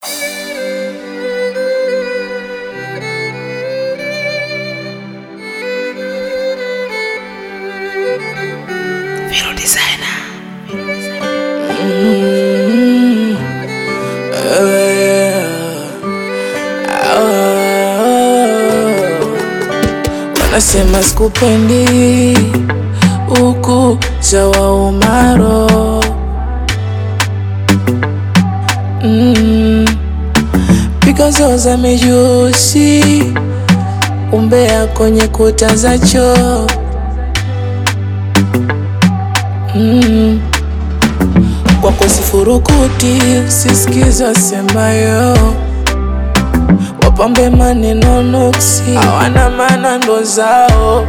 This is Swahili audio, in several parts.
Vero Designer. Wanasema sikupendi huku zawa umaro mm. Pigo za mijusi umbea kwenye kuta za choo mm. Kwako sifurukuti sisikiza semayo wapambe maneno nuksi hawana maana ndo zao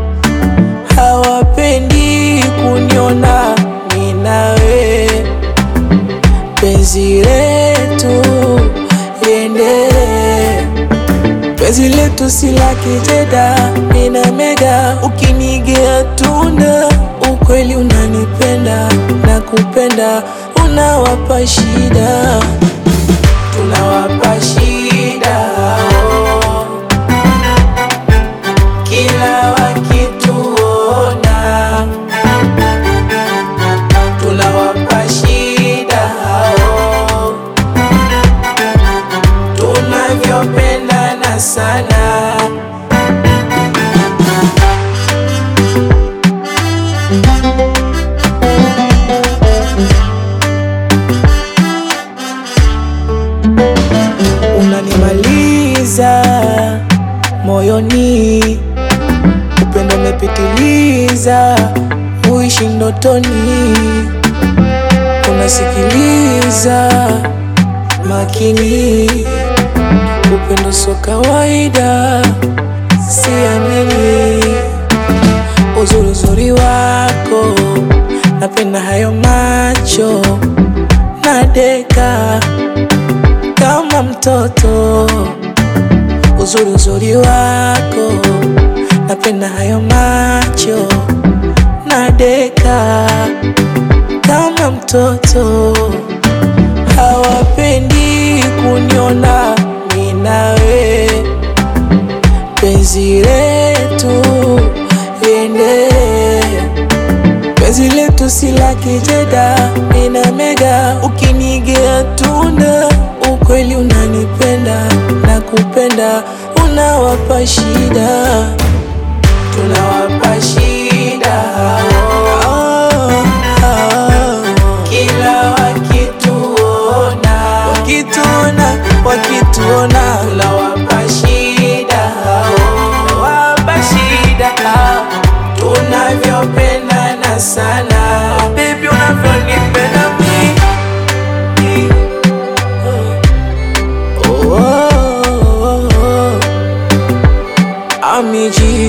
hawapendi kuniona ninawe penzi letu liendelee penzi letu si la kijeda nina mega ukinigea tunda ukweli unanipenda na kupenda unawapa shida tunawapa shida oh. kila wakituona tunawapa shida oh. tunavyopendana sana unanimaliza moyoni, upendo umepitiliza, uishi ndotoni, unasikiliza makini, upendo so kawaida, siamini uzuri uzuri wako, napenda hayo macho nadeka kama mtoto, uzuri uzuri wako, napenda hayo macho nadeka kama mtoto, hawapendi kuniona ninawe, penzi letu liendelee penzi letu si la kijeda, nina mega ukinigea tunda, ukweli unanipenda na kupenda, unawapa shida, tunawapa shida oh, oh. kila wakituona, wakituona, wakituona, tunawapa shida oh, wapa shida tunavyopendana sana baby, unavyonipenda mi oh, oh, oh, oh. Amiji